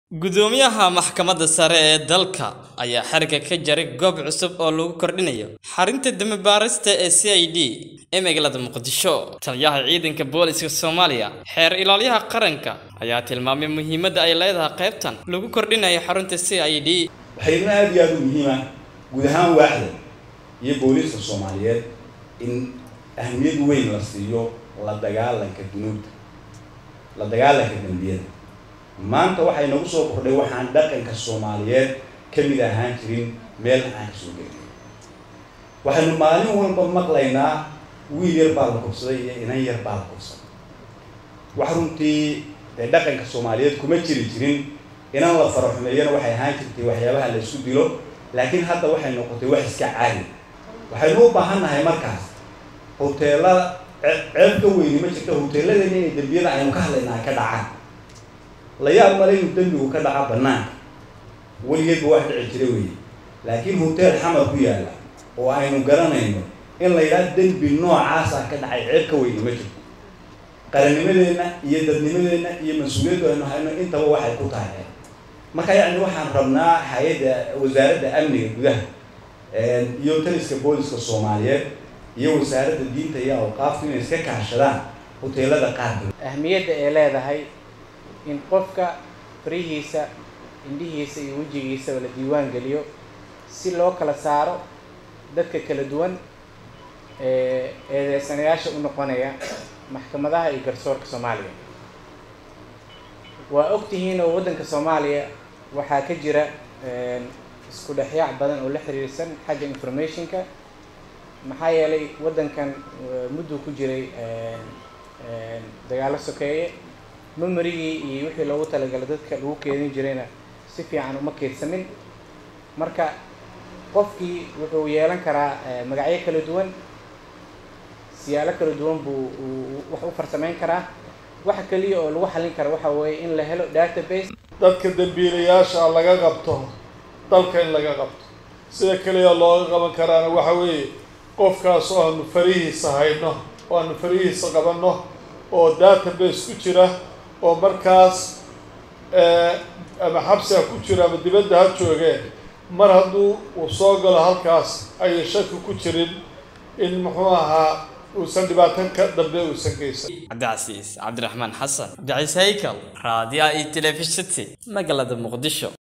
Gudoomiyaha Maxkamadda Sare ee dalka ayaa xariga ka jaray goob cusub oo lagu kordhinayo xarunta dami-baarista ee CID ee magaalada Muqdisho. Taliyaha Ciidanka Booliska Soomaaliya, Xeer Ilaaliyaha Qaranka, ayaa tilmaamay muhiimadda ay leedahay qaybtan lagu kordhinayo xarunta CID. waxayna aad iyo aad u muhiim ah guud ahaan waaxda iyo booliiska soomaaliyeed in ahmiyad weyn la siiyo la dagaalanka dunuubta la dagaalanka dembiyada maanta waxay nagu soo kordhay waxaan dhaqanka soomaaliyeed ka mid ahaan jirin meel aan kasoo gelin waxaynu maalin walba maqlaynaa wiil yar baa la kufsaday iyo inan yar baa la kufsaday wax runtii dee dhaqanka soomaaliyeed kuma jiri jirin inan la faraxumeeyana waxay ahaan jirtay waxyaabaha la isku dilo laakiin hadda waxay noqotay wax iska caadi waxaynu u baahan nahay markaas hoteelada ceeb ka weyni ma jirto hoteeladeena inay dembiyada aynu ka hadlaynaa ka dhacaan la yaab male inuu dembigu ka dhaca banaanka weligeedba wax dhici jira weeye laakiin hotel xamar ku yaalla oo aynu garanayno in la yidhaha dembi noocaasa ka dhacay ceeb ka weyni ma jirto qarannimadeenna iyo dadnimadeenna iyo mas-uuliyaddu aynu hayno intaba waxay ku tahay marka yacni waxaan rabnaa hay-adda wasaaradda amniga gudaha iyo taliska booliska soomaaliyeed iyo wasaaradda diinta iyo awqaafta inay iska kaashadaan hoteelada qaarkood ahmiyadda ay leedahay in qofka farihiisa indhihiisa iyo wejigiisaba la diiwaan geliyo si loo kala saaro dadka kala duwan ee eedeysanayaasha u noqonaya maxkamadaha iyo garsoorka soomaaliya waa ogtihiin oo waddanka soomaaliya waxaa ka jira isku dhexyaac badan oo la xiriirsan xagga informationka maxaa yeelay waddankan mudduu ku jiray dagaalo sokeeye memerigii iyo wixii loogu talagalay dadka lagu keedin jirayna si fiican uma keedsamin marka qofkii wuxuu yeelan karaa magacyo kala duwan siyaalo kala duwan buu wax u farsamayn karaa waxa keliya oo lagu xallin kara waxa weeye in la helo database dadka dembiilayaasha laga qabto dalka in laga qabto sida keliya looga qaban karaana waxa weeye qofkaas oo aanu farihiisa hayno oo aanu farihiisa qabanno oo database ku jira oo markaas ama xabsi ha ku jiro ama dibadda ha joogeen mar hadduu uu soo galo halkaas ayay shaki ku jirin in muxuu ahaa uusan dhibaatan ka dambe uusan geysan Cabdicasiis Cabdiraxmaan Xasan, Cabdicasiis Haykal, Raadiyaha iyo Telefishinka magaalada Muqdisho.